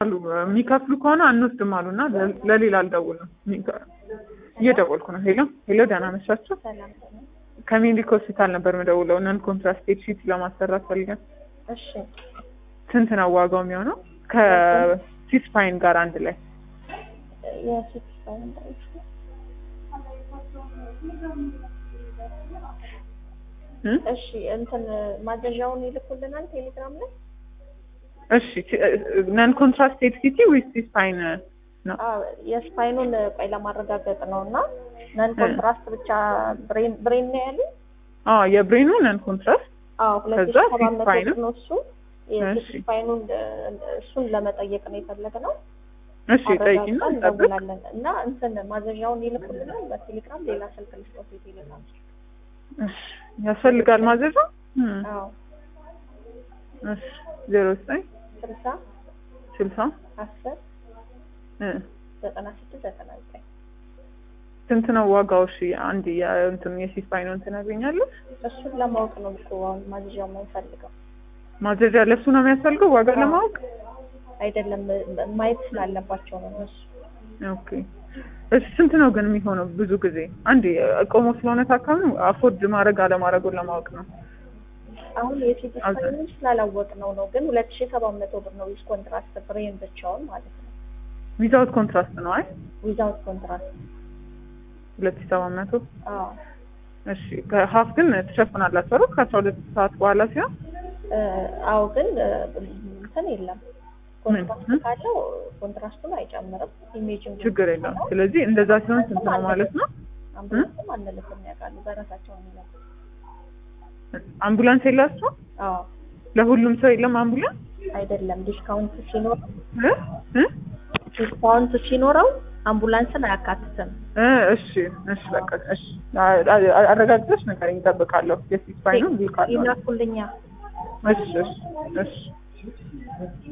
አሉ የሚከፍሉ ከሆነ አንወስድም አሉ እና ለሌላ አልደውልም እየደወልኩ ነው። ሄሎ ሄሎ፣ ደህና መሻችሁ። ሰላም ነው። ከሜዲክ ሆስፒታል ነበር የምደውለው። ነን ኮንትራስቴት ሺት ለማሰራት ፈልገን። እሺ ስንት ነው ዋጋው የሚሆነው? ከሲስፓይን ጋር አንድ ላይ የፊት ስፓይን እንዳይሽ እ? እሺ እንትን ማዘዣውን ይልኩልናል ቴሌግራም ላይ። እሺ ነን ኮንትራስቴት ሲቲ ዊዝ ሲስፓይን ነው። አዎ የስፓይኑን ቆይ ለማረጋገጥ ነው እና ነን ኮንትራስት ብቻ ብሬን ብሬን ነው ያሉ። አዎ የብሬኑ ነን ኮንትራስት አዎ ሁለት ከዛ ሺህ ሰባት መቶ ሲስፓይኑ? ብር ነው እሱ። እሺ። የስፓይኑን እሱን ለመጠየቅ ነው የፈለግነው። እሺ ጠይቂና አረጋግጠን እንጠብቅ። እንደውላለን እና እንትን ማዘዣውን ይልኩልናል በቴሌግራም ሌላ ስልክ ልስጦት የቴሌግራም እሺ ያስፈልጋል ማዘዣ? እም፣ አዎ እሺ ዜሮ ዘጠኝ ስልሳ ስልሳ አስር እ ዘጠና ስድስት ዘጠና ዘጠኝ ስንት ነው ዋጋው? እሺ አንድ የእንትን የሲስፓይኑን ትነግሪኛለሽ? እሱን ለማወቅ ነው እኮ አሁን ማዘዣው የምንፈልገው ማዘዣ ለሱ ነው የሚያስፈልገው ዋጋ አዎ። ለማወቅ? አይደለም ማየት ስላለባቸው ነው እነሱ ኦኬ እሺ ስንት ነው ግን የሚሆነው? ብዙ ጊዜ አንድ ቆሞ ስለሆነ ታካሚው አፎርድ ማድረግ አለማድረጉን ለማወቅ ነው። አሁን የፊት ስፓይኑን ስላላወቅ ነው ነው ግን ሁለት ሺህ ሰባት መቶ ብር ነው ዊዝ ኮንትራስት ብሬን ብቻውን ማለት ነው ዊዛውት ኮንትራስት ነው። አይ ዊዛውት ኮንትራስት ሁለት ሺህ ሰባት መቶ አዎ እሺ ከሀፍ ግን ትሸፍናላችሁ አይደል? ከአስራ ሁለት ሰዓት በኋላ ሲሆን እ፣ አዎ ግን እ፣ እንትን የለም ምን? ኮንትራስት ካለው ኮንትራስቱን አይጨምርም ኢሜጅም ችግር የለም። ስለዚህ እንደዛ ሲሆን ስንት ነው ማለት ነው? አምቡላንስም አንልክም ያውቃሉ በራሳቸው ነው የሚለቁት አምቡላንስ የላችሁ? አዎ ለሁሉም ሰው የለም አምቡላንስ? አይደለም ዲስካውንት ሲኖር እ? እ? ዲስካውንት ሲኖረው አምቡላንስን አያካትትም እ፣ እሺ እሺ በቃ እሺ አ- አ- አረጋግጠሽ ንገረኝ፣ እጠብቃለሁ። የሲስፓይኑ ቢልካለሁ። ይላኩልኛ እሺ እሺ እሺ